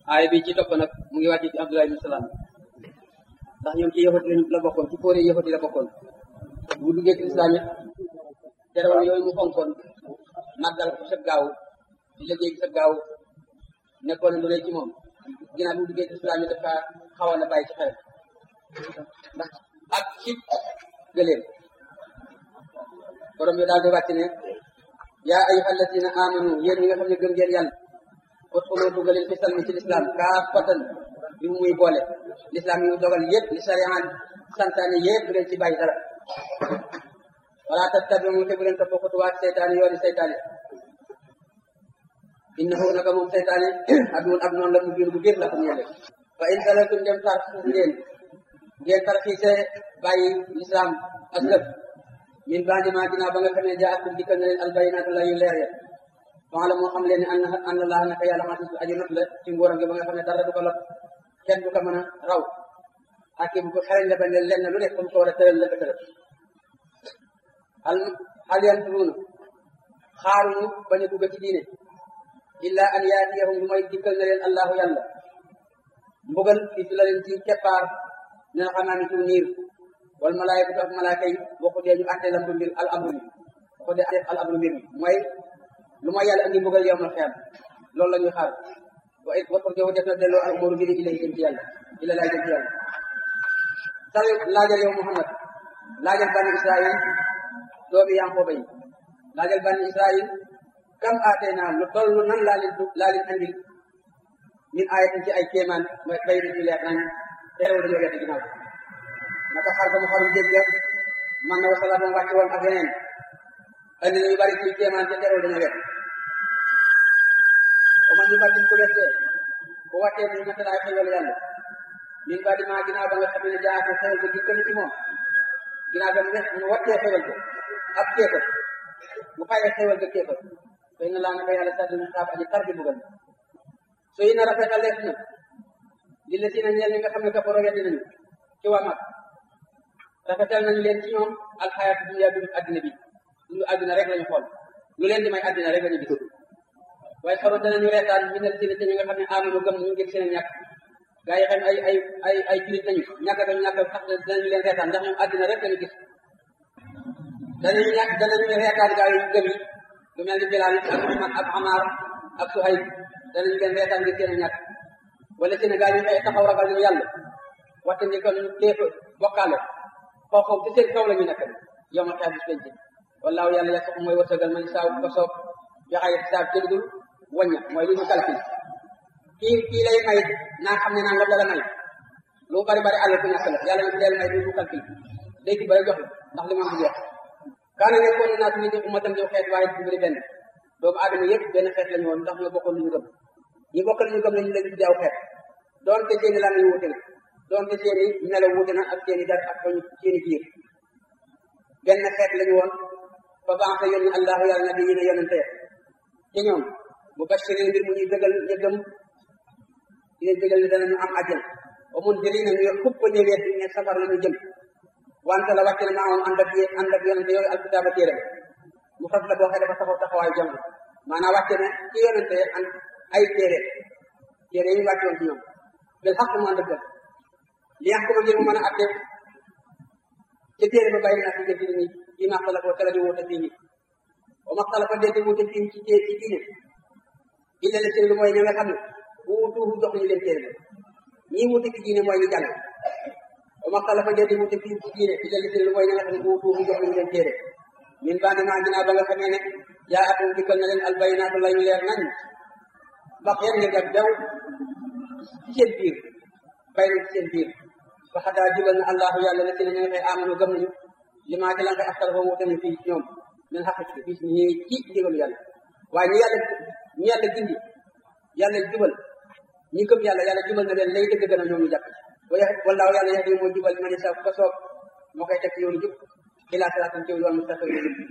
aaya bi ci topp nag mu ngi wàcc ci Abdullah ibn Salaam ndax ñoom ci yahut lañ la bokkoon ci fóore yahut yi la bokkoon bu duggee ci islam it terewal yooyu mu fonkoon màggal ko sa gaaw di liggéey sa gaaw nekkoon na lu rëy ci moom ginnaaw bu duggee ci islam it dafa xawoon a bàyyi ci xel ndax ak ci gëléem borom bi daal di wàcc ne yaa ayyuha alladina amanu yéen ñi nga xam ne gëm ngeen yàlla udxulu dugaleen fi salmi ci lislaam kaafatan bi mu muy boole lislaam yi mu dogal yëpp li sariyaan santaane yëpp bu leen ci bàyyi dara wala tattabiu te bu leen topp xutuwaat seytaane yooni seytaane innahu naka moom seytaane aduwun ab noonu la mu biir bu biir la ko ñeele fa in salatum dem tar ngeen ngeen tarxiise bàyyi lislaam aslëf min bandi ma ginnaaw ba nga xam ne jaakum dikkal na leen albayinaatu la yu leer ya la moo xam leen ne an an laa naka yàlla xasis aju not la ci nguuram gi ba nga xam ne dara du ko lot kenn du ko mën a raw hakim bu xereñ la ba ne lenn lu nekk comme ko war a tëral la ko tëral hal hal yanturuuna xaaruñu bañ a dugg ci diine illa an yaatiyahum lu may dikkal na leen allahu yàlla mbugal fi la leen ci keppaar ne na xam naa ni ci niir wal malaayikatu ak malaaka yi boo ko dee ñu àtte lam mbir al amru bi boo ko dee al amru mbir mi mooy lu ma yàlla andi mbugal yow ma xeam loolu la ñuy xaar wa it waxtu jow def na delloo al umuru mbiri ilay jëm ci yàlla ila laay jëm ci yàlla sal laajal yow Muhammad laajal bani Israil doomi Yanqooba yi laajal bani Israil kam aatee naa lu toll nan laa leen laa leen andil min ayatin ci ay kéemaan mooy bay ci leer nañ teew dañoo wedd ginnaaw naka xar ba mu xarum jégg man na wasala doon wàcc woon ak yeneen andi na ñu bari ci kéemaan ca teew dañoo wedd ba man ñu bari ko wettee bu wàccee ñu mata ay xewal yàlla min ba di maa ginnaaw ba nga xam ne jaa ko xewal ko dikkal ci moom ginnaaw ba mu ne mu wattee xewal ko ak kéefal mu fayee xewal ko kéefal fay na laa naka yàlla sàddi ñu xaab aji tar di bugal so yi na rafetal lees na li la si na ñeel ñi nga xam ne kafaroo weddi nañu ci waa mag rafetal nañu leen ci ñoom alxayaatu dunya dundu addina bi dundu addina rek lañu xool lu leen di may addina rek lañu gis waaye xaru danañu reetaan mi ne si ne ñi nga xam ne amanu gëm ñu ngir seen ñàkk gaa yi xam ay ay ay ay julit nañu ñàkk dañu ñàkk sax danañu leen reetaan ndax ñoom addina rek lañu gis danañu ñàkk danañu reetaan gaa yi gëm yi lu mel ni Bilaal ak ak Amaar ak Suhayb danañu leen reetaan ngir seen ñàkk wala seen gaa yi ay taxaw ragal ñu yàlla waxte ni ko ñu téef bokkaale xooxoo ci seen kaw la ñu nekk yow ma xeex bis penc wallaahu yàlla ya sax mooy wërsëgal man saa ko soob joxe xisaab ci dul wàñña mooy li ñu calcul kii kii lay may naa xam ne naan la la may lu bari bari àll ku ñàkk la yàlla na deel may du du calcul day ci bari jox la ndax li ma am jeex kaana nekkoon naa tamit di ummatan di xeet waaye du bëri benn doomu aadama yëpp benn xeet la ñu woon ndax ñoo bokkoon lu ñu gëm ñi bokkal lu ñu gëm lañu leen tuddee aw xeet doonte seeni lan yu wute na doonte seeni melo wute na ak seeni dar ak seeni biir benn xeet la ñu woon fa baax na yónni allahu yàlla nabi yi ne yonente ci ñoom bu bashirin mbir mu ñuy dëggal ñu gëm di leen dëggal ne danañu am àjjana wa mun jëri na ñu xupp ñu weet ne safar la ñu jëm wante la wàcc na maamoom ànd ak ànd ak yonente yooyu alkitaaba téere mu fas la boo xee dafa taxaw taxawaayu jamono maanaam wàcce ne ci yonente and ay téere téere yi ñu wàcce woon ci ñoom bil xaq mu ànd ak dëgg li yàq ko ngir mu mën a atte ci téere ba bàyyi naa ci jëf ñi yi ma xala ko tala di wute fii ñi wa ma xala fa dee wute fii ci ci diine illa la seen lu mooy ña nga xam ne wuutuuhu jox ñu leen téere ba ñii wute ci diine mooy ñu jàng wa ma xala fa dee wute fii ci diine illa la seen lu mooy ña nga xam ne wuutuuhu jox ñu leen téere min bandi maa ginnaaw ba nga xamee ne yaa atum dikkal na leen albayinaatu la ñu leer nañ bax yeen ngeen ak jaw ci seen biir bay na ci seen biir fa xadaa jubal na allahu yàlla la si ne ñu nga xëy amanu gëm nañu li maa ci lan koy askan foofu wute nañ fii ñoom min xaq ci bis ñi ci ndigalu yàlla waaye ñi yàlla ñi yàlla gindi yàlla jubal ñi gëm yàlla yàlla jubal na leen lay dëgg gën a ñoom ñu jàpp wallaahu yàlla yahdi moo jubal ma ne sa ko soob moo koy teg ci yoonu jub ilaa siraatin ci yoon mustaqim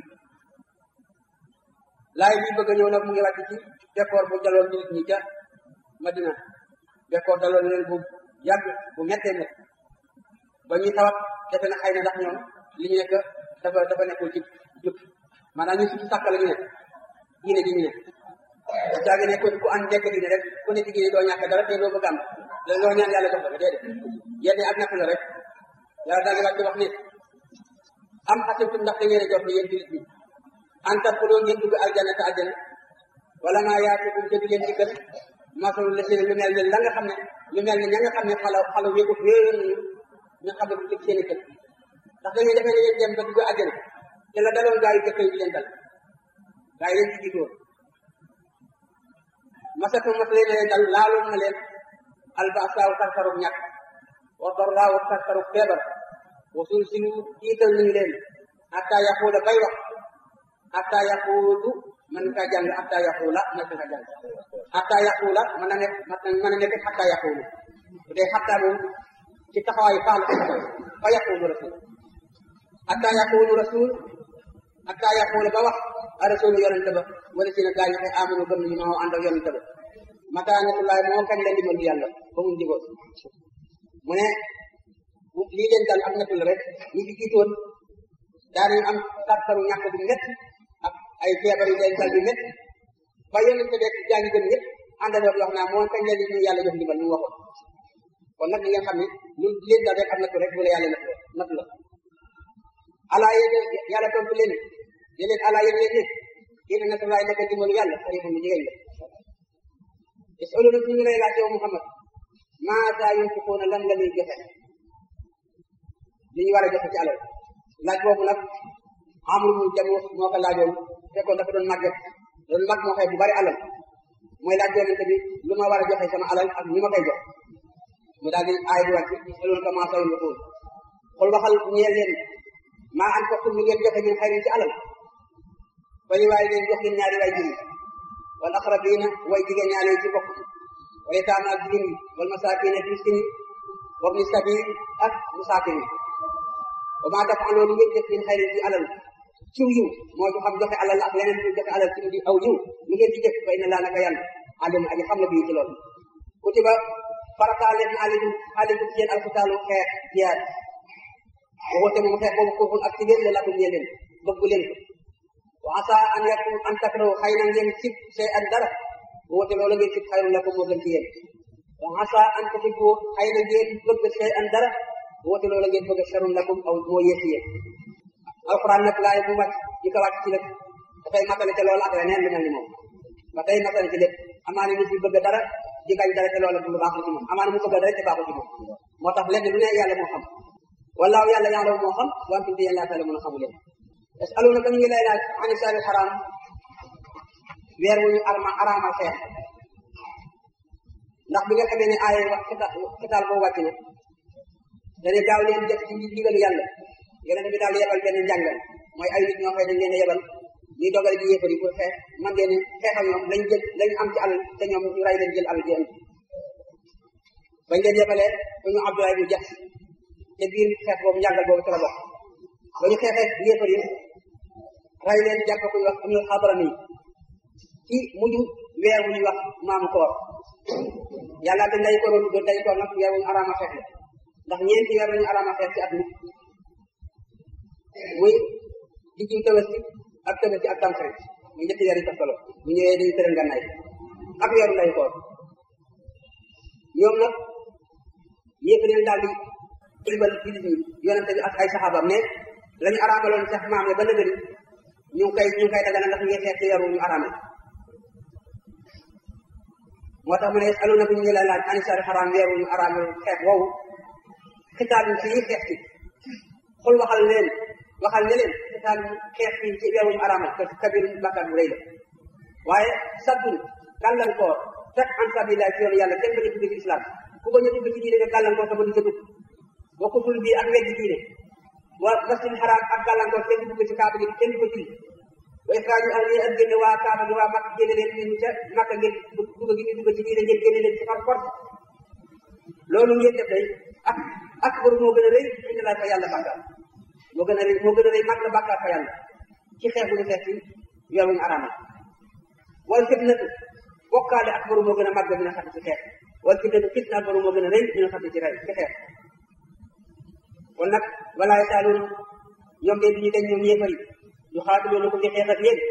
laay bi bëgg a ñëw nag mu ngi wàcc ci bekkoor bu daloon nit ñi ca Madina bekkoor daloon leen bu yàgg bu mettee mett ba ñuy tawat defe na xëy na ndax ñoom li ñu nekk dafa dafa nekkul ci jub maanaam ñu si sàkk la ñu nekk diine ji ñu nekk saa ngi ne ku ku ànd nekk diine rek ku ne diine doo ñàkk dara te doo bëgg am loo ñaan yàlla jox la ko déedéet yenn ak natt la rek yàlla daal di wàcc wax ne am xasibtum ndax da ngeen a jox ni yéen jullit ñi an tadxuloo ngeen dugg aljanna te àjjana wala maa yaatukum te di leen dikkal masalu la seen lu mel ne la nga xam ne lu mel ne ña nga xam ne xala xala wéegut wéeyoon nañu ñu xam ne du tëg seen i kër ndax da ngeen defee ne yéen dem ba dugg àjjana te la daloon gaa yi jëkk yi di leen dal gaa yi leen ci jiitoon masatu masale na leen dal laaloon na leen albasaaw tartarug ñàkk wa darraaw tartarug feebar wa sulsilu tiital nañu leen hatta yaquula bay wax hatta yaquulu man ka jàng hatta yaquula man ka jàng hatta yaquula mën na nekk mën na nekk hatta yaquulu bu dee hatta moom ci taxawaayu faal ko taxaw fa yaquulu rasul hatta yaquulu rasul hatta yaquula ba wax a rasulu yonente ba wala si na gaa ñi koy amanu gëm nañu maa ànd ak yonente ba mata natullaay moo kañ la ndimbal yàlla ba mu digoo mu ne lii leen dal ak natul rek ñi fi jiitoon daanañu am tartaru ñàkk bu métti ak ay feebar yu leen dal bi métti ba yonente beeg gaa ñi gëm ñëpp àndandoo di wax naa moo kañ la ñu yàlla jox ndimbal ñu waxoon kon nag li nga xam ne lu leen dal rek ak natu rek wala yàlla natu natu la alaa yéen yàlla tontu leen ne leen alaa yéen yéen ne yéen natulaay nekk dimbalu yàlla xëy mu jigéen la yasaluna ñu ngi lay laaj yow Muhammad maata yunfiquuna lan la ñuy joxe li ñu war a joxe ci alal laaj boobu nag amul mu jamu moo ko laajoon fekkoon dafa doon màgget doon mag moo xëy bu bari alal mooy laaj yonente bi lu ma war a joxe sama alal ak ñu ma koy jox mu daal di aay bi wàcc yasaluna ka maata yunfiquun xul waxal ñeel leen maa an fokkum lu ngeen joxe min xayrin ci alal fa li waaye leen jox leen ñaari waay juri wal aqrabiina way jigéen ñaale ci bokk wala taama ak jigéen yi wal masaakiina ak miskin yi wa ibni sabil ak musaakin yi wa maa taf'alu lu ngeen def min xayrin ci alal ciw yiw moo ci xam joxe alal ak leneen lu joxe alal ci di aw yiw lu ngeen di def fa inna laa naka yàlla alim aji xam na bii ci loolu kutiba farataal leen alaykum alaykum ci yéen alkitaalu xeex jiyaat waxute moom xeex boobu kufun ak ci ngeen la lakum ñee leen bëggu leen ko wa asa an yakun an takrahu xëy na ngeen sib sey an dara woote loolu ngeen sib xayrun lakum moo gën ci yéen wa asa an tuhibbu xëy na ngeen bëgg sey an dara woote loolu ngeen bëgg sharrun lakum aw moo yées yéen alquran nag laay bu wàcc di ko wàcc ci lépp dafay matale te loolu ak leneen lu mel ni moom ba tey matale ci lépp amaana nit bi bëgg dara di gañ dara te loolu lu baaxul ci moom amaana mu bëgg dara te baaxul ci moom moo tax lenn lu ne yàlla moo xam wallaahu yàlla yàlla moo xam wantum te yéen laa taala mën a xamu leen yasalunaka ñu ngi lay laaj ani saari xaraam weer wu ñu arma araamal xeex ndax bi nga xamee ne aaya wax xitaal boobu wàcc na dane gaaw leen def ci ndigalu yàlla yonente bi daal yebal benn njàngal mooy ay nit ñoo xëy dañ leen a yebal ñuy dogal di yéefari pour xeex man ngeen ne xeex ak ñoom lañ jël lañ am ci alal te ñoom ñu ray leen jël alal ji andi bañ leen yebalee ba ñu Abdoulaye bu jax te biir xeex boobu njàngal boobu ci la bokk ba ñu xeexee yéefar yi ray leen jàpp ko ñu wax am na xabara nii ci mujj weer wu ñuy wax maamu koor yàlla dañ lay koroon do day koor nag weer wu ñu araama xeex la ndax ñeenti weer lañu araama xeex ci at mi muy diggu tabaski ak tabaski ak tamxarit muy ñetti weer yi toftaloo bu ñëwee dañu tëral ngànnaay ak weeru lay koor ñoom nag yéefar yi daal di ibal jullit ñi yonente bi ak ay saxaabam ne la ñu araamaloon sax maam ya ba nëgëri ñu ngi koy ñu ngi koy dagana ndax ngeen xeex ci weeru ñu araamal moo tax mu ne alu na bu ñu ngi lay laaj ani sari xaraam weeru ñu araamal xeex woowu xitaal ci yi xeex ci xul waxal leen waxal ne leen xitaal xeex ci ci weeru ñu araamal parce que kabir bàkkaar bu rëy la waaye saddun gàllankoor fekk an sabilillah ci yoonu yàlla kenn bañ a dugg ci islam ku bañ a dugg ci diine nga gàllankoor te ba du ca dugg wa kufrul bi ak weddi diine wa masjid xaraam ak gàllankoor kenn du dugg ci kaaba gi kenn du ko julli wa ixraaju ahli ak génne waa kaaba gi waa makk génne leen ñu ca makk ngeen dugg gi ñu dugg ci diine ngeen génne leen ci par force loolu ngeen def day ak ak baru moo gën a rëy indi laa fa yàlla bàkkaar moo gën a rëy moo gën a rëy mag la bàkkaar fa yàlla ci xeex bu ñu xeex ci weer wuñu araamal wal fitnatu bokkaale ak baru moo gën a mag bi nga xam ci xeex wal fitnatu fitna ak baru moo gën a rëy bi nga xam ci rey ci xeex kon nag walaay saaluun ñoom de duñu dañ ñoom yéefar yi ñu xaatiloonu ko ngi xeex ak yéen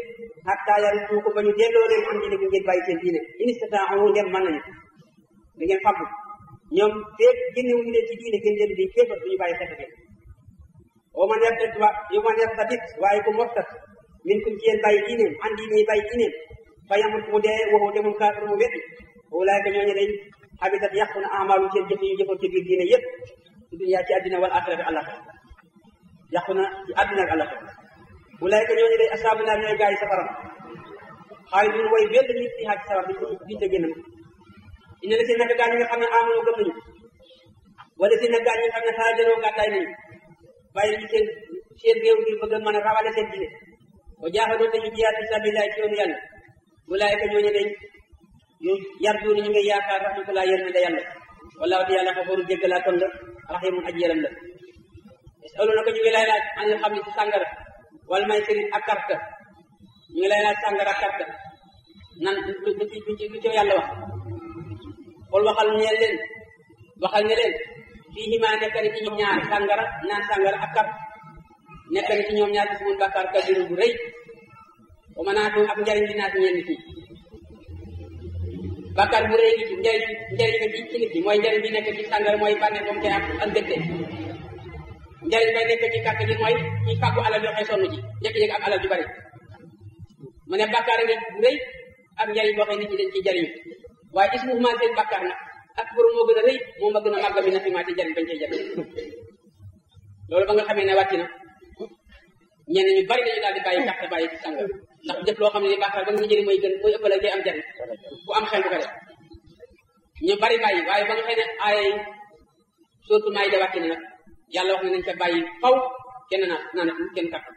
hatta yarudu ko ba ñu delloo leen am diine gi ngeen bàyyi seen diine in istataahu ndem mën nañu da ngeen fàggu ñoom féeg génnewuñu leen ci diine gën leen di féefar duñu bàyyi xeex bi o man yartat wa yu man yartatit waaye ku murtat min kum ci yéen bàyyi diineem an diine bàyyi diineem fa yamut mu dee waxu demul kaafir mu weddi ulaayka ñooñu day habitat yàqu na amaalu seen jëf yu jëfoon ci biir diine yëpp ci dunya ci àddina wal axira bi àllaxira yàqu na ci àddina ak àllaxira ulaayka ñooñu day asaabu naar ñooy gaa yi safaram xaalidun way wéll nit ci xaaj sawar duñ duñ ca génn ina la seen naka gaa ñi nga xam ne amonoo gëm nañu wala seen naka gaa ñi nga xam ne xaajaloo gàddaay nañu bàyyi nañu seen seen réew ngir bëgg a mën a rawale seen diine wa jaaxadoon dañu jiyaat fi sabilillah ci yoonu yàlla ulaayka ñooñu day ñu yarjuuna ñu ngi yaakaar rahmatullah yërmande yàlla wallaahu te yàlla xafaru jéggalaa kon la raximun aji yërëm la yasaluna ko ñu ngi lay laaj an xam ne ci sàngara wala may sëriñ ak karta ñu ngi lay laaj sàngara ak karta nan lu lu ci lu ci yàlla wax xool waxal ñeel leen waxal ne leen fii himaa nekk na ci ñoom ñaar sàngara naan sàngara ak kart nekk na ci ñoom ñaar gis mun bàkkaar kabiru bu rëy wa manaatu ak njariñ dinaa si ñeen nit ñi bàkkaar bu rëy gi ci njariñ njariñ bi ci nit ñi mooy njariñ bi nekk ci sàngara mooy bànneex ba mu koy am ak dëgte njariñ bay nekk ci kàtt gi mooy ci fàggu alal yoo xëy sonn ci jékki-jékki am alal ju bari mu ne bàkkaar nga bu rëy ak njariñ boo xëy nit ñi dañ ciy jariñu waaye gis mu seen bàkkaar nag ak borom moo gën a rëy moo ma gën a màgg mi na fi maa ci jariñ bañ cee jariñ loolu ba nga xamee ne wàcc na ñenn ñu bari dañu daal di bàyyi kàtt bàyyi ci sàngara ndax jëf loo xam ne bàkkaar ba nga jëriñ mooy gën mooy ëppale day am jariñ bu am xel bu ko def ñu bari bàyyi waaye ba nga xëy ne ay surtout maay da wàcc na nag yàlla wax ne nañ ca bàyyi faw kenn naa naanatul kenn kàtt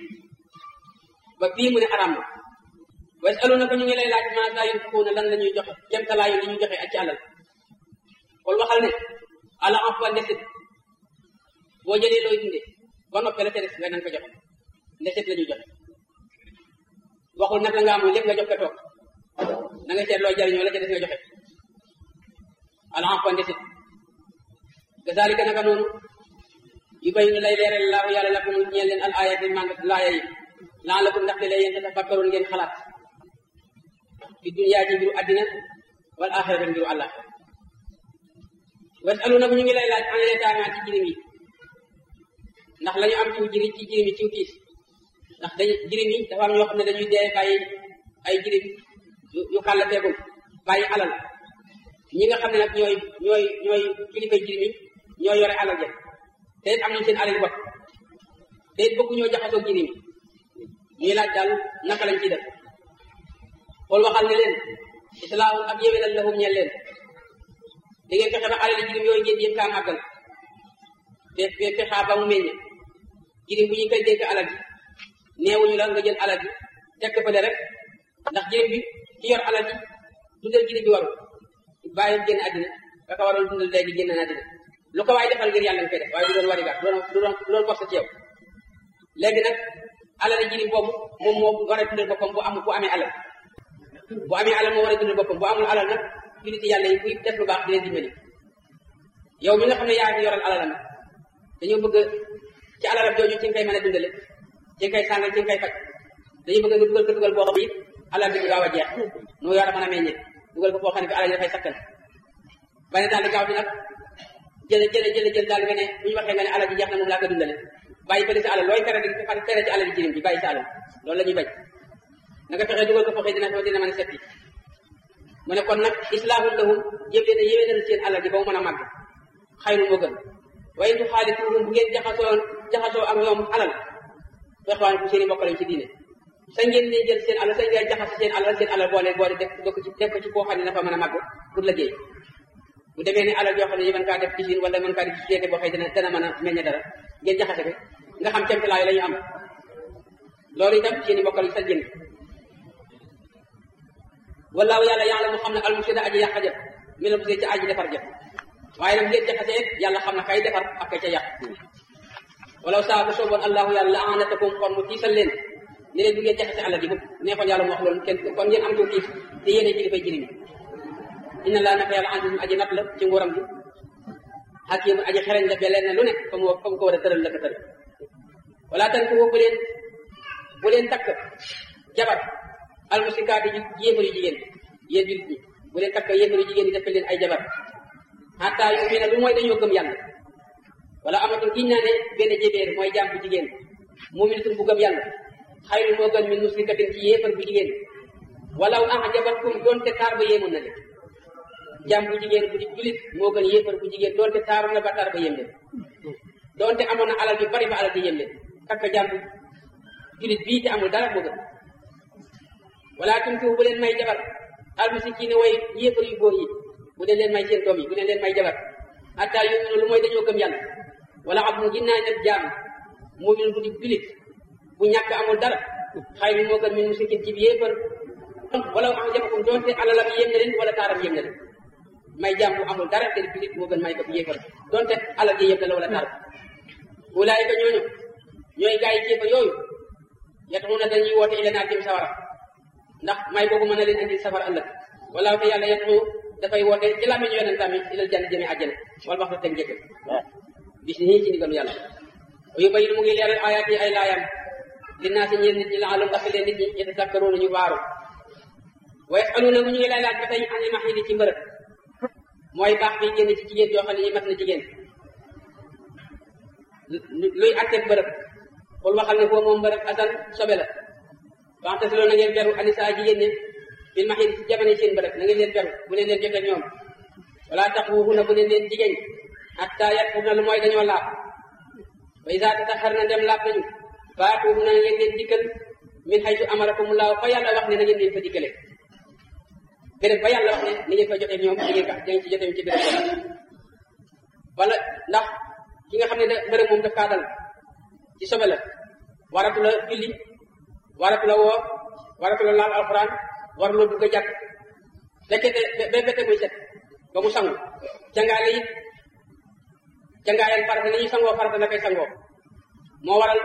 ba fii mu ne araam na wa yasaluna ko ñu ngi lay laaj maa saa yunfiquuna lan la ñuy joxe kemtalaayu li ñuy joxe ak ci àlal kon waxal ne ala emploi ndesit boo jëlee looy dundee ba noppee la ca des nga nan ko joxe ndesit la ñuy joxe waxul nag la nga amul lépp nga jox ko toog na nga seet looy jariñoo la ca des nga joxe ala emploi ndesit kazalika naka noonu yu bay nu lay leeral laahu yàlla lakum ñeel leen al ayati mang laaya yi laalakum ndax de lay yéen tafakkaroon ngeen xalaat fi dunya ci mbiru àddina wal axira mbiru àllax wasaluna bu ñu ngi lay laaj an yataama ci jirim yi ndax la ñu am ciw jiri ci jirim yi ciw tiis ndax dañu jirim yi dafa am ñoo xam ne dañuy dee bàyyi ay jirim yu xàll feegul bàyyi alal ñi nga xam ne nag ñooy ñooy ñooy kilifa jirim yi ñoo yore alal ja te it am nañ seen alal bopp te it bëggu ñoo jaxasoo jirim yi ñuy laaj daal naka lañ ciy def xool waxal ne leen islaahum ak yéwénal lahum ñeel leen da ngeen fexe ba alal jirim yooyu ngeen yëpp kaa màggal te fexaa ba mu meññe jirim bu ñu koy dénk alal ji neewuñu la nga jël alal ji teg ko fële rek ndax jirim bi ki yor alal ji dundal jirim bi waru bàyyi génn àddina ka ka waroon dundal léegi génn na àddina lu ko waaye defal ngir yàlla nga koy def waaye du doon warigaat du doon du doon du doon force ci yow léegi nag alal jirim boobu moom moo war a dundal boppam bu am bu amee alal bu amee alal moo war a dundal boppam bu amul alal nag jullit yàlla yi kuy def lu baax di leen dimbali yow mi nga xam ne yaa ngi yoral alalam dañoo bëgg ci alalam jooju ci nga koy mën a dundale ci nga koy sàngal ci nga koy faj dañu bëgg nga dugal ko dugal boo xam ne it alal bi du gaaw a jeex noo yor a mën a meññee dugal ko foo xam ne bi alal yi dafay sakkan bañ daal di gaaw di nag jële jële jële jël daal nga ne bu ñu waxee nga ne alal ji jeex na moom laa ko dundale bàyyi fële sa alal looy tere di tere ci alal ji jirim bi bàyyi sa alal loolu la ñuy bañ na nga fexe dugal ko foo xam dina dina mën a setti mu ne kon nag islaahum lahum jëm leen a yéwénal seen alal ji ba mu mën a màgg xayru moo gën waaye du xaalituhum bu ngeen jaxasoo jaxasoo ak ñoom alal fexwaan bu seen i mbokk lañ ci diine sa ngeen ne jël seen alal sa ngeen jaxase seen alal seen alal boole boole def def ko ci def ko ci koo xam ne dafa mën a màgg pour liggéey bu demee ne alal yoo xam ne yi mën kaa def usine wala mën kaa def société boo xëy dina dana mën a meññe dara ngeen jaxase ko nga xam templaayu la ñu am loolu itam seen i mbokk lañ sa jënd wallaahu yàlla yàlla mu xam ne almusida aji yàq jëf mi la musee ci aji defar jëf waaye nag ngeen jaxasee yàlla xam na kay defar ak kay ca yàq walaw saa bu sooboon allahu yàlla la anatakum kon mu tiisal leen ne leen du ngeen jaxase àlla ji bu neexoon yàlla mu wax loolu kenn kon ngeen am ci tiis te yéene ci li fay jëriñ inna laa naka yàlla azizun aji nat la ci nguuram gi hakimun aji xereñ la beleen na lu nekk fa mu fa mu ko war a tëral la ko tëral wala tan ko bu leen bu leen takk jabar almusikaati ji yéefar yu jigéen yéen julit ñi bu leen takk yéefar yu jigéen yi def leen ay jabar xataa yu mii ne lu mooy dañoo gëm yàlla wala amatul giñ naa ne benn jébéer mooy jaam bu jigéen muminatul bu gëm yàlla xayrun moo gën min musrikatin ci yéefar bu jigéen walaw ajabatkum doonte taar ba yéemoon na leen jaam bu jigéen bu di julit moo gën yéefar bu jigéen doonte taaru na ba taar ba yéem leen doonte amoon na alal yu bari ba alal di yéem leen takk jaam bu julit bii te amul dara moo gën wala tunkihu bu leen may jabar almasikiine way yéefar yu góor yi bu leen leen may seen doom yi bu leen leen may jabar hatta yuminu lu mooy dañoo gëm yàlla wala abdun ginnaa nag jaam mumin bu di julit bu ñàkk amul dara xay bi moo gën min musikin ci bi yéefar wala am jabakum doonte alalam yéem na leen wala taaram yéem na leen may jaam bu amul dara te julit moo gën may ko yéefar doonte alal ji yéem na la wala taaram ulaayika ñooñu ñooy gaa yi kéefar yooyu yataxuna dañuy woote ila naar jëm sawara ndax may boobu mën na leen indi safara ëllëg wala te yàlla yataxu dafay woote ci làmmiñu yonentam yi ilal jann jëme àjjana wala wax teg njëkk bis nii ci ndigalu yàlla yu bayin mu ngi leeral ayaat yi ay laayam dinaa si ñeel nit ñi laalum ndax leen nit ñi yatazakkaruuna ñu waaru wa yasaluuna mu ñu ngi lay laaj ba tey an il mahidi ci mbërëb mooy baax bi génn ci jigéen joo xam ne ñi mat na jigéen luy atteeg mbërëb xul waxal ne foo moom mbërëb asan sobe la waxte si loolu na ngeen beru anisa jigéen ñi bil mahidi ci jamono seen mbërëb na ngeen leen beru bu leen leen jotee ñoom wala tax wuxuna bu leen leen jigéen hatta yatfur na lu mooy dañoo laab wa isa tataxar na dem laab nañu faatuubu na ngeen leen dikkal min xaytu amarakumullahu fa yàlla wax ne na ngeen leen fa dikkale béréb ba yàlla wax ne ni ngeen fa jotee ñoom di ngeen ko da ngeen ci jotee ci béréb ba wala ndax ki nga xam ne da béréb moom daf kaa dal ci sobe la waratu la julli waratu la woor waratu la laal alxuraan war loo dugg a jàkk fekkete ba bete muy set ba mu sangu cangaale it cangaayal farata ni ñuy sangoo farata la koy sangoo moo waral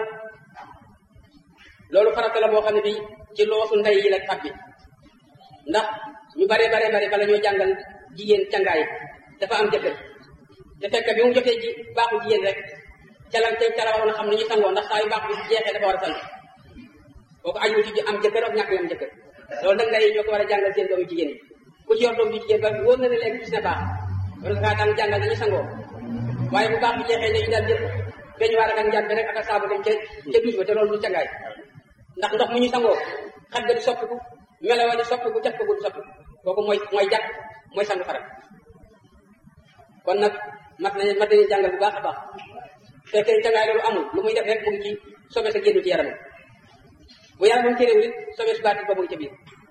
loolu farata la boo xam ne bi ci loosu ndey yi la tabbi ndax ñu bare bare bare bala ñoo jàngal jigéen cangaay dafa am jëkkër te fekk bi mu jotee ji baaxu jigéen rek ca la ca la waroon a xam ne ñu sangoo ndax saa yu baax bi jeexee dafa war a sang kooku aju ci am jëkkër ak ñàkk am jëkkër loolu nag ndey ñoo ko war a jàngal seen doomu jigéen yi ku ci yor doom ju jigéen ba wóor na ne léegi gis na baax war nga kaa daan jàngal dañu sangoo waaye bu baax bi jeexee dañu daal jël beñ waar ak njàmbe rek ak a saabu dem ca ca duus ba te loolu du cangaay ndax ndox mu ñu sangoo xet ga di soppiku melawa di soppiku jaf ko gu di soppiku kooku mooy mooy jàpp mooy sangu farat kon nag mat nañu mat nañu jàngal bu baax a baax fekkee cangaay loolu amul lu muy def rek mu ngi ci sobe sa génnu ci yaramam bu yaramam téréwul it sobe su baati ba mu ngi ca biir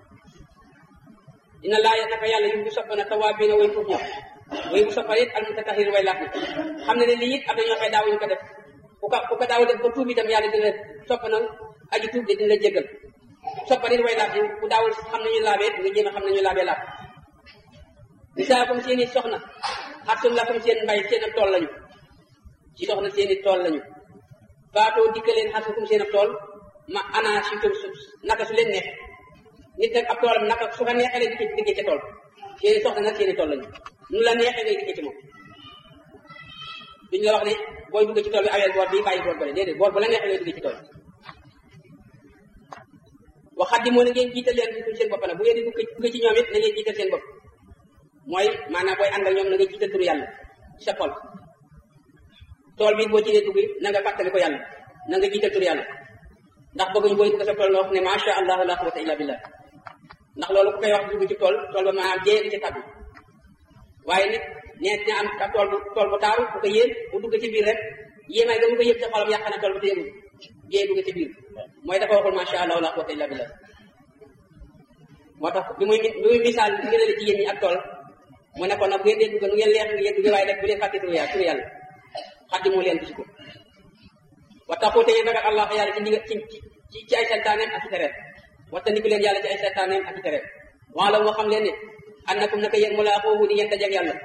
dina laaya naka yàlla yu bu soppa na tawaabiina way tuub ña way bu soppa it al mutatahhirin way laaf ni xam ne ne lii it am na ñoo xëy daawuñu ko def ku ko ku ko daaw def ba tuub itam yàlla dina soppa na aji tuub de dina la jéggal soppa nit way laaf ni ku daawul xam nañu laabee nga jéem a xam nañu laabee laab nisaakum seen i soxna xartum lakum seen mbay seen ab tool lañu ci soxna seen i tool lañu faatoo dikkaleen xartukum seen ab tool ma ana si tum su naka su leen neex nit nag ab toolam naka su ko neexee lay dikkee dikkee ca tool seen i soxna nag seen i tool lañu nu la neexee ngay dikkee ci moom duñu la wax ne booy dugg ci tool bi aweel boor bi bàyyi boor bële déedéet boor bu la neexee ngay duggee ci tool waxat di moo na ngeen jiital leen tuuti seen bopp nag bu ngeen di dugg dugg ci ñoom it na ngeen jiital seen bopp mooy maanaam booy ànd ak ñoom na nga jiital turu yàlla ci sa xol tool bi boo ci dee dugg na nga fàttali ko yàlla na nga jiital turu yàlla ndax bëgguñu booy dugg sa tool nga wax ne macha allah la quwwata illa billah ndax loolu ku koy wax dugg ci tool tool ba maanaam jee di ci tàbbi waaye nit nee na am ka tool bu tool bu taaru bu ko yéen bu dugg ci biir rek yéemaay ga mu ko yëg ca xolam yàq na tool ba te yëgul jee dugg ci biir mooy dafa waxul macha allah la quwwata illa billah moo tax bi muy bi muy misaal bi ngeen la jigéen ñi ak tool mu ne ko nag bu ngeen dee dugg nu ngeen leex ngeen dugg waaye rek bu leen fàtte turu yàlla turu yàlla xaddi moo leen gis ko wa taxu te ngeen ragal allah yàlla ci ndigal ci ci ci ay santaaneem ak i tereem wattandiku leen yàlla ci ay santaaneem ak i tereem wala moo xam leen ne annakum naka yéen mulaaquuhu di ngeen dajeeg yàlla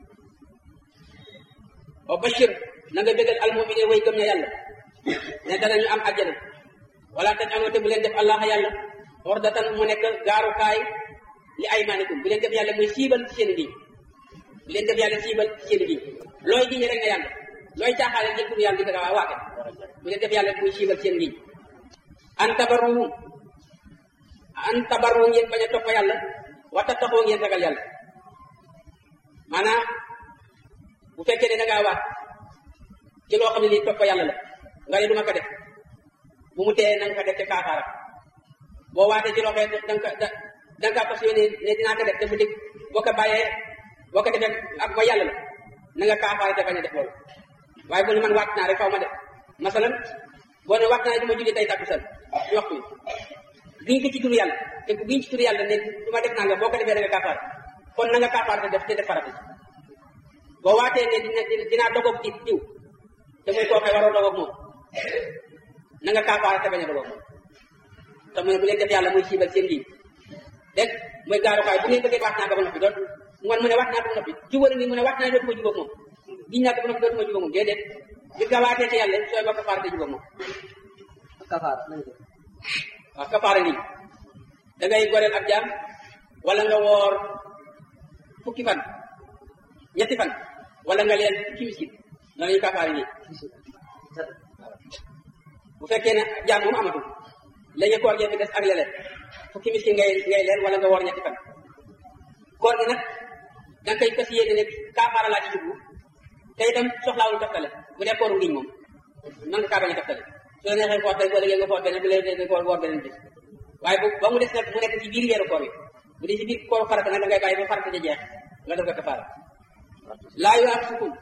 wa bashir na nga bégal almumine way gëm ña yàlla ne danañu am àjjana wala tajalu te bu leen def allah yàlla ordatan mu nekk gaarukaay li aymanikum bu leen def yàlla muy siibal ci seen i bu leen def yàlla siibal ci seen i looy giñe rek ne yàlla looy caaxaale jël tur yàlla di ko waake bu leen def yàlla muy siibal ci seen i an tabarruhum an tabaroo ngeen bañ a topp yàlla wata taxoo ngeen ragal yàlla maanaam bu fekkee ne da ngaa waat ci loo xam ne lii topp yàlla la nga ne du ma ko def bu mu tee na nga ko def te kaafaara boo waatee ci loo xam ne da nga ko da da nga fas yéene ne dinaa ko def te mu dégg boo ko bàyyee boo ko defee ak ba yàlla la na nga kaafaara te bañ a def loolu waaye bu ne man waat naa rek faw ma def masalan boo ne waat naa du ma julli tey takkusaan ci waxtu bi giñ ko ci turu yàlla te ku giñ ci turu yàlla ne du ma def naa nga boo ko defee da nga kaafaara kon na nga kaafaara te def te def farata boo waatee ne dina dinaa dogoog ci diw te muy koo xëy waroo dogoog moom na nga kaafaara te bañ a dogoog moom te mu ne bu leen def yàlla muy siibal seen lii dégg muy gaarukaay bu ngeen bëggee waat naa ko ba noppi doot ngoon mu ne waat naa ko ba noppi jubal ni mu ne waat naa dootuma jubóog moom giñ naa ko ba noppi dootuma jubóog moom déedéet bi nga waatee ci yàlla sooy ba kafaara te jubóog moom kafaara nañ ko waaw kafaara nii da ngay goreel ab jaam wala nga woor fukki fan ñetti fan wala nga leen fukki miskin noonu ñu kafaara nii bu fekkee ne jaam moom amatul léegi koor gi fi des ak leneen fukki miskin ngay ngay leen wala nga woor ñetti fan koor gi nag da nga koy fas yéene ne kafaara laa ci jublu te itam soxlaawul toftale bu dee kooru ngiñ moom man nga kaa bañ a toftale su la neexee foor tey boo léegi nga foor beneen bu leen neexee nga woor beneen bis waaye bu ba mu des nag mu nekk ci biir weeru koor yi bu dee ci biir kooru farata nag da ngay bàyyi ba farata ja jeex nga def ko kafaara laa yu ak sukun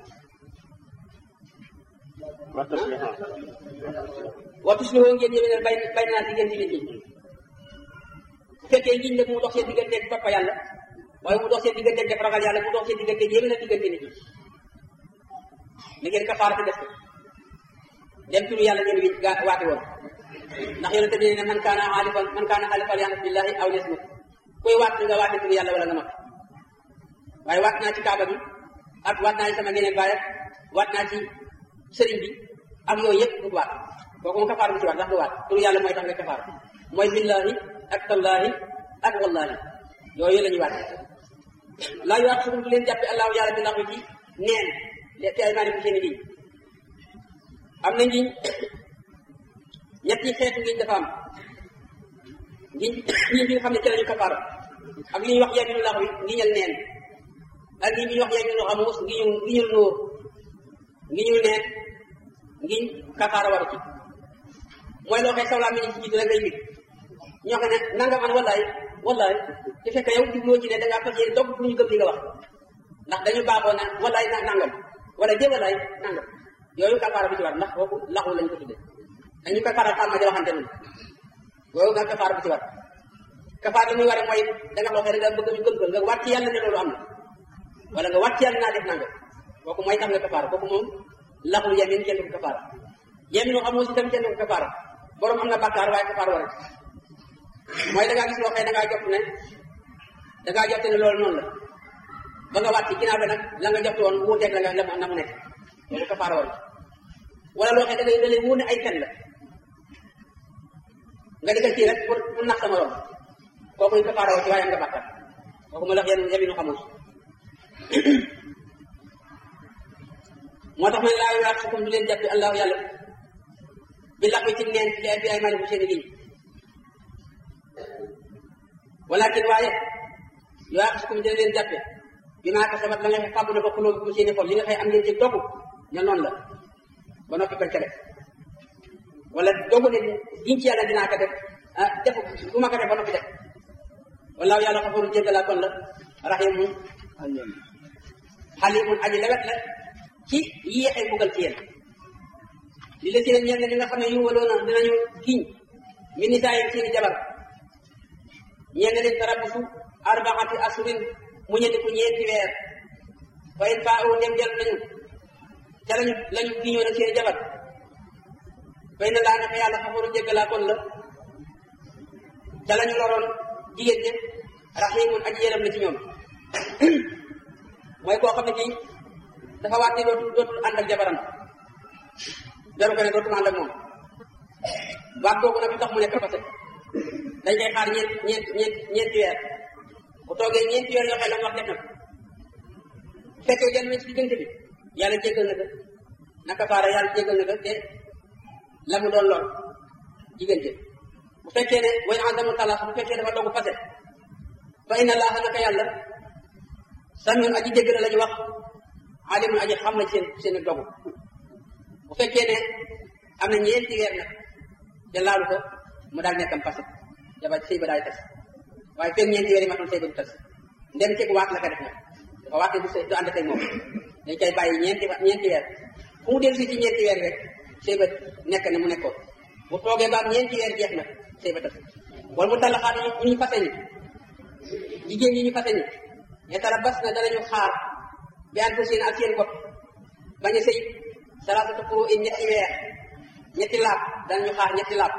waxtu si woo ngeen yéwénal bay bay naa diggante nit ñi bu fekkee ngiñ nag mu dox seen digganteeg topp yàlla waaye mu dox seen digganteeg def ragal yàlla mu dox seen digganteeg yéwénal diggante nit ñi ni ngeen kafaara te def ko dem turu yàlla ngeen wi gaa waate woon ndax yonente bi ne man kaana xaalifan man kaana xaalifan yàlla billahi aw yasmut kuy waat nga waate turu yàlla wala nga mat waaye waat naa ci kaaba bi ak waat naa ci sama ngeneen baay ak waat naa ci sëriñ bi ak yooyu yëpp du waat kooku moom kafaara bu ci waat ndax du waat turu yàlla mooy tax nga kafaara mooy billahi ak tallahi ak wallahi yooyu la ñuy waat laa yu waat sukum du leen jàppe allahu yàlla bi laxu ci neen te ay maani bu seen i am na ngiñ ñetti xeetu ngiñ dafa am ngiñ ngiñ bi nga xam ne ci lañu kafaara ak li ñuy wax yaminu lax wi ngiñal neen ak ngi ñuy wax yaminu xamuus ngiñu ngiñul nóor ngiñul neen ngiñ kafaara waru ci mooy loo xee sawlaa mi ni ci jiitu rek ngay mbir ñoo xam ne nanga man wallaay wallaay te fekk yow jubloo ci ne da ngaa fas yéene dogg pour ñu gëm li nga wax ndax dañu baaxoo na wallaay na nangam wala dee wallaay nangam yooyu kafaara bu ci war ndax kooku laxu lañ ko tudde dañu kafaara tàmm di waxante noonu yooyu nga kafaara bu ci war kafaara li muy waree mooy da nga loo xam ne nga bëgg ñu gëm ko nga wàcc yàlla ne loolu am na wala nga wàcc yàlla naa def nangam kooku mooy tax nga kafaara kooku moom laxul yamin kenn du ko kafaara yamin xam aussi tam kenn du ko kafaara borom am na bàkkaar waaye kafaara war mooy da ngaa gis loo xam ne da ngaa jot ne da ngaa jot ne loolu noonu la ba nga wàcc ginnaaw ba nag la nga jot woon wuuteeg la nga la na mu nekk loolu kafaara war wala loo xam ne da ngay da lay wóor ne ay fen la nga di ko kii rek pour pour nax sama morom kooku ñu kafaara war ci waaye am nga bàkkaar kooku ma la wax yéen yaminu xamul moo tax ma ne laa yu sukum du leen jàppi allahu yàlla bi lax bi ci neen ci ay bi ay maani bu seen i giñ walakin waaye yu sukum dina leen jàppe bi maa kasabat la nga xëy fàggu na ba xuloo bu seeni xol li nga xëy am ngeen ci dogu ne noonu la ba noppi bañ ko def wala dogu ne giñ ci yàlla dinaa ko def ah def bu ma ko def ba noppi def wallaahu yàlla xafaru jéggalaa kon la rahimun xalimun aji lewet la ci yéexee mbugal ci yéen li la si ne ñeen li nga xam ne yu waloona dinañu giñ mi nisaayim seeni jabar ñeen leen tarabusu arbaxati asurin mu ñetti ku ñeenti weer fa in faa u dem dellu nañu ca lañu lañu giñoo nag seeni jabar fay na laa naka yàlla xafaru jéggalaa kon la ca lañu loroon jigéen ñi raximun aji yërëm la ci ñoom mooy koo xam ne kii dafa waat ni dootul dootul ànd ak jabaram jaru ko ne dootul ànd ak moom waat kooku nag lu tax mu nekk fase dañ koy xaar ñeent ñeent ñeent ñeenti weer bu toogee ñeenti weer yoo xam ne la mu wax def na ko bu fekkee jël nañ ci diggante bi yàlla jéggal na ko naka faara yàlla jéggal na ko te la mu doon lool diggante bu bu fekkee ne way azamu talaaq bu fekkee dafa dogu fase fa inna allaha naka yàlla samiun aji dégg la la ñu wax alimun aji xam na seen seen dogu bu fekkee ne am na ñeenti weer nag te laalu ko mu daal nekkam fase jabar sëy ba daal tas waaye fekk ñeenti weer yi matul sëy ba du tas ndem ceeg waat la ko def nag dafa waat ne du sëy du ànd tey moom dañ koy bàyyi ñeenti ñeenti weer fu mu dellu si ci ñeenti weer rek sëy ba nekk ne mu nekkoon bu toogee ba am ñeenti weer jeex na sëy ba tas wala mu tallaxaat ñu ñu fase ñi jigéen ñi ñu fase ñi yetara bas na danañu xaar bi an seen ak seen bopp bañ a sëy salaasatu quru in ñetti weer ñetti laab danañu xaar ñetti laab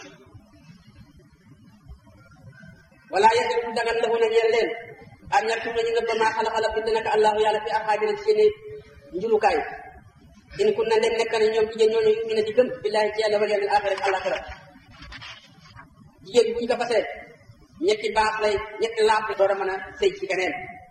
wala yahil du dagan lahu na ñeel leen an ñattum nañu nga ba maa xala-xala bind naka allahu yàlla fi arxaabina ci seeni njulukaay in kun na ndem nekk na ñoom jigéen ñooñu yumina di gëm billahi ci yàlla wal yawmil axir ak alaxira jigéen bu ñu ko fasee ñetti baax lay ñetti laab la door a mën a sëy ci keneen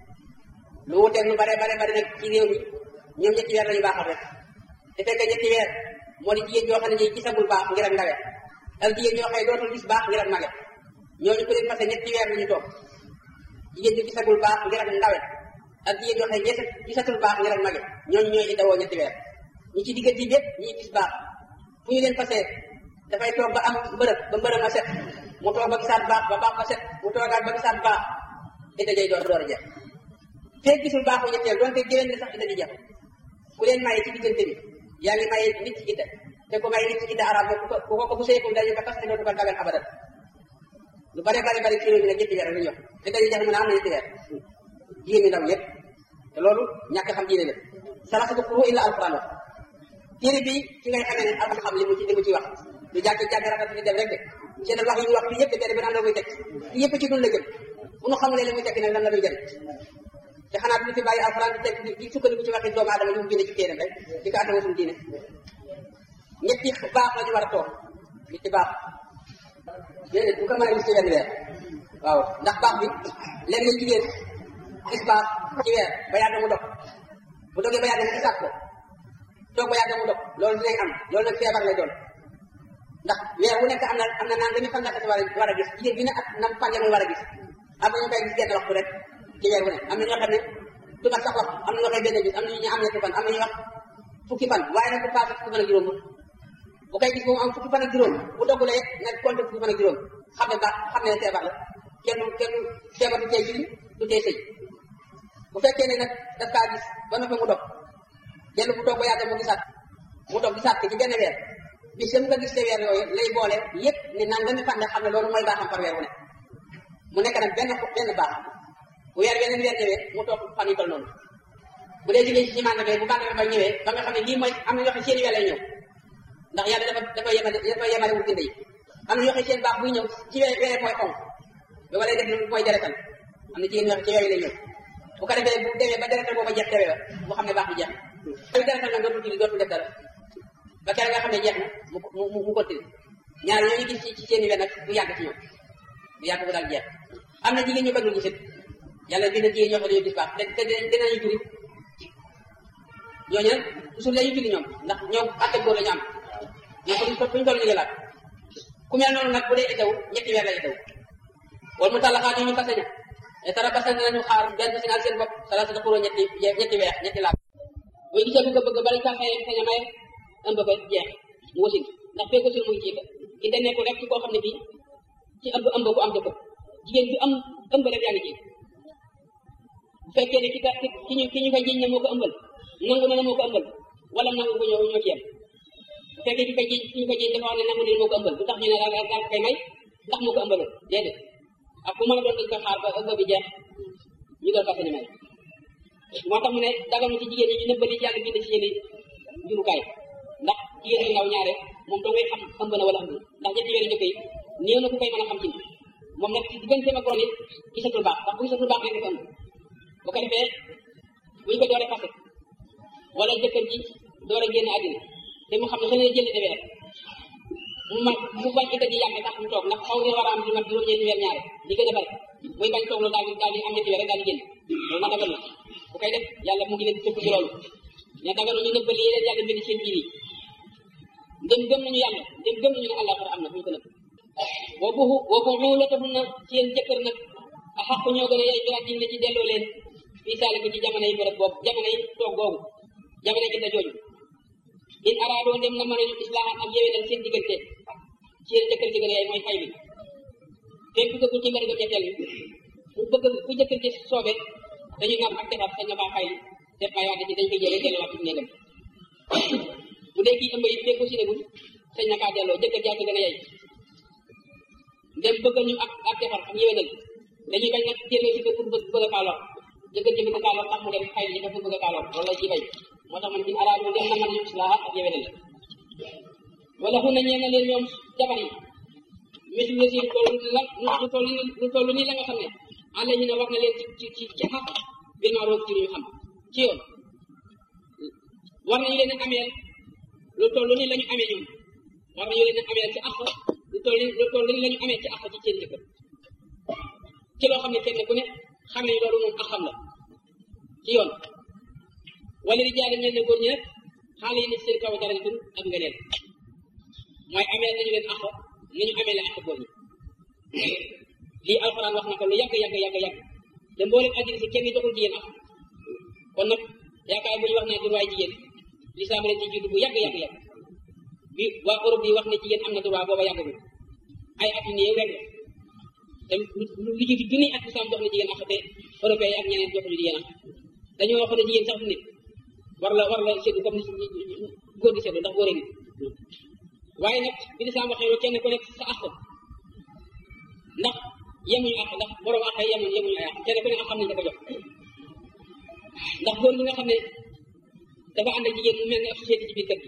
lu wuteeg nu bare bare bare nag ci réew mi ñoom ñetti weer lañu baaxal rek te fekk ñetti weer moo di jigéen joo xam ne ñi gisagul baax ngir ak ndawe ak jigéen ñoo xëy dootul gis baax ngir ak mage ñooñu ko leen fase ñetti weer la ñu toog jigéen ñu gisagul baax ngir ak ndawe ak jigéen ñoo xëy ñett gisatul baax ngir ak mage ñooñu ñooy indawoo ñetti weer ñi ci diggante bépp ñi gis baax fu ñu leen fase dafay toog ba am mbërëb ba mbërëb ma set mu toog ba gisaat baax ba baax ba set mu toogaat ba gisaat baax ida jay door door a jeex feeg gisul baaxu ñetteel doonte géwén ne sax ida di jeex ku leen maye ci diggante bi yaa ngi maye nit ci idda te ko maye nit ci idda arab ku ko ku ko bu seeku dañu ko tas te dootu ko dagal abadan lu bare bare bare ci réew mi nag ñetti weer la ñu wax te dañuy jeex mën a am na ñetti weer jigéen ñi ndaw ñëpp te loolu ñàkk xam diine la salaasatu quru illa alquran wax téere bi ci ngay xamee ne am xam li mu ci li mu ci wax lu jàkk jàkk rakat di dem rek de seen wax yi ñu wax fii yëpp benn benn am la muy teg fii yëpp ci dun la jëm bu nu xamulee li muy tekki nag lan la muy jëriñ te xanaa du ñu fi bàyyi alxuraan di teg di sukkandiku ci waxi doomu aadama yu mu bind ci téeram rek di ko àttama suñu diine ñetti baax la ñu war a toog ñetti baax déedéet bu ko mën a gis ci wenn weer waaw ndax baax bi lenn jigéen gis baax ci weer ba yàgg mu dog bu dogee ba yàgg mu gisaat ko toog ba yàgg mu dog loolu dinañ am loolu nag feebar lay doon ndax weer wu nekk am na am na naan dañu fan war a war a gis jigéen bi ne ak nam fan muy war a gis am na ñu koy gis genn waxtu rek ci weer wu ne am na ñoo xam ne du mat sax wax am na ñoo koy benn gis am na ñu am ñetti fan am na ñu wax fukki fan waaye nag bu paase fukki fan ak juróom bu koy gis moom am fukki fan ak juróom bu doggulee nag compte fukki fan ak juróom xam ne baax xam ne feebar la kenn kenn feebar du tey julli du tey sëy bu fekkee ne nag daf kaa gis ba noppi mu dog dellu bu toog ba yàgg mu gisaat mu dog gisaat ko ci benn weer bis mu ko gis te weer yooyu lay boole yépp ne naan dami fan nga xam ne loolu mooy baaxam par weer wu ne mu nekk nag benn benn baax bu weer beneen weer ñëwee mu toog fan yu toll noonu bu dee jigéen ci màndarga bu màndarga ba ñëwee ba nga xam ne lii mooy am na ñoo xam seen weer lay ñëw ndax yàlla dafa dafa yemale dafa yemale wul yi am na ñoo xam seen baax buy ñëw ci weer weer mooy xonk ba walay def lu mooy deretal am na jigéen ñoo xam ci weer lay ñëw bu ko defee bu demee ba deretal booba jeex tewee mu xam ne baax bi jeex na deretal nag dootul julli dootul def dara ba kere nga xam ne jeex na mu mu mu continue ñaar ñooñu gis ci ci seen i wen nag bu yàgg ci ñoom bu yàgg bu daal jeex am na jigéen ñu ko dul gisit yàlla bi na jigéen ñoo xam ne gis baax te te dinañu juri ñooñu nag toujours lañu julli ñoom ndax ñoom atte góor la ñu am ñoom ko buñu toll ñu ngi laat ku mel noonu nag bu dee itaw ñetti weer la itaw wala mu tallaxaa ñu ñu fase ña te tara basa nañu xaar benn sinal seen bopp salaata xuroo ñetti ñetti weer ñetti laab muy gisee bu ko bëgg bala kaa xëyee sañ a maye ëmb ko jeex mu wasin ndax fekk wasin muy kii ki da nekk rek ci koo xam ne bii ci ëmb ëmb bu am jëkkër jigéen bi am ëmb rek yaa ngi ji bu fekkee ne ki ka ki ñu ki ñu ko jiñ ne moo ko ëmbal nangu na ne moo ko ëmbal wala nangu ko ñëw ñoo ci yem bu fekkee ki ko jiñ ki ñu ko jiñ dafa wax ne nangu ne moo ko ëmbal bu tax ñu ne daal daal koy may ndax moo ko ëmbaloon déedéet ak ku mën a doon dañ ko xaar ba ëmb bi jeex ñu doon fas may moo tax mu ne daganu ci jigéen ñi ñu nëbbali ci yàlla bind ci seeni jurukaay ndax jigéen ñi ndaw ñaare moom doo ngay xam ëmb na wala ëmb ndax ñetti weer njëkk yi néew na ku koy mën a xam ci moom nag ci digganteem ak borom it gisatul baax ndax bu gisatul baax rek dafa ëmb bu ko defee buñ ko dooree fase wala jëkkër ji door a génn àddina te mu xam ne xëy na jënd de weer mu man mu bañ ita di yàgg tax mu toog ndax xaw nga war a am di mat juróom-ñeenti weer ñaare di gën a bari muy bañ toog loolu daal di daal di am ñetti weer rek daal di génn loolu na dagal na bu koy def yàlla mu ngi leen tëkk ci loolu ne dagal ñu nëbbal yi leen yàlla bind seen biir yi ndem gëm nañu yàlla ndem gëm nañu ne àllaaxira am na fu ñu ko nëbb boo buxu boo buxu la taxul na ci yéen jëkkër nag a xaq ñoo gën a yey biraat ne ci delloo leen fii saali ko ci jamono yi bërëb boobu jamono yi toog googu jamono yi jooju in araadoo dem na mën a ñu islaahan ak yewénal seen diggante ci yéen jëkkër ji gën a yey mooy fay bi fekk ku dëggul ci mbari ko ñetteel bi bu bëgg ku jëkkër ci soobe dañu naan ak defar sañ na baa fay def may wante ci dañ koy jëlee delluwaat ci néegam bu dee kii ëmb yi fekk ko si negul sañ na kaa delloo jëkkër jaa ci gën a yey dem bëgg ñu ak ak defar ak yéwénal dañuy bañ nag delloo si ko pour bëgg bëgg a kaa lor jëkkër ji bëgg kaa lor tax mu dem fay li ko pour bëgg a kaa lor loolu la ciy bay moo tax man in araadu dem na man ñu islaaha ak yéwénal wala xun na ñeen na leen ñoom jabar yi métti la si toll la lu toll ni lu toll nii la nga xam ne àll ñu ne war na leen ci ci ci ci xaq bir maa roog ci lu ñu xam ci yoon war nañu leen a ameel lu toll nii la ñu amee ñoom war nañu leen a ameel ci àq lu toll nii lu toll nii la ñu amee ci àq ci seen jëkkër ci loo xam ne kenn ku ne xam ne loolu moom ak xam la ci yoon wala di jaale ñeen ne góor ñi nag xaale yi ne seen kaw dara dun ak nga leen mooy ameel nañu leen àq ni ñu amee la àq góor ñi lii alxuraan wax na ko lu yàgg yàgg yàgg yàgg te mboolem àddina si kenn joxul jigéen àq kon nag yaakaar bu ñu wax ne droit jigéen lislaam leen ci jiitu bu yàgg yàgg yàgg bi waa Europe yi wax ne jigéen am na droit booba yàggagul ay at yu néew rek la te lu lu jiitu junni at lislaam jox na jigéen àq te européen yi ak ñeneen joxuñu jigéen àq dañoo wax ne jigéen sax nit war la war la séddu comme ni góor di séddu ndax góor nit waaye nag bi lislaam waxee loolu kenn ku nekk sa àq ndax yemuñu àq ndax borom àq yi yemuñu yemuñu ay àq kenn ku ne ak xam nañu da ko jox ndax góor gi nga xam ne dafa ànd ak jigéen mu mel ne ab société ci biir kër gi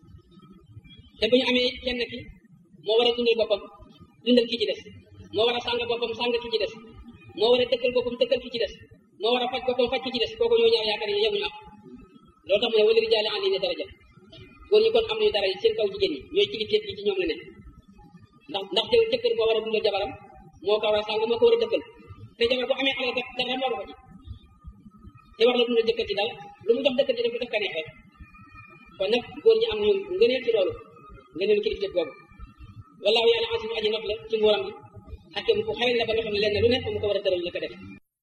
te bu ñu amee kenn ki moo war a dundal boppam dundal ki ci des moo war a sàng boppam sàng ki ci des moo war a dëkkal boppam dëkkal ki ci des moo war a faj boppam faj ki ci des kooku ñoo ñaar yaakaar ne yemuñu àq loolu tax mu ne wala rijaali an ne daraja góor ñi kon am nañu dara seen kaw jigéen ñi ñooy kilifteef gi ci ñoom la ne ndax ndax te jëkkër moo war a dundal jabaram moo ko war a sàng moo ko war a dëkkal te jabar bu amee alal kat dara moo ko ci te war la dundal jëkkër ci daal lu mu jox dëkkër ci def ko def ka neex rek kon nag góor ñi am nañu ngëneel ci loolu ngëneelu kilifteef boobu wallaahu yàlla asimu aji not la ci nguuram gi xakim ku xarañ la ba nga xam ne lenn lu nekk mu ko war a tëral la ko def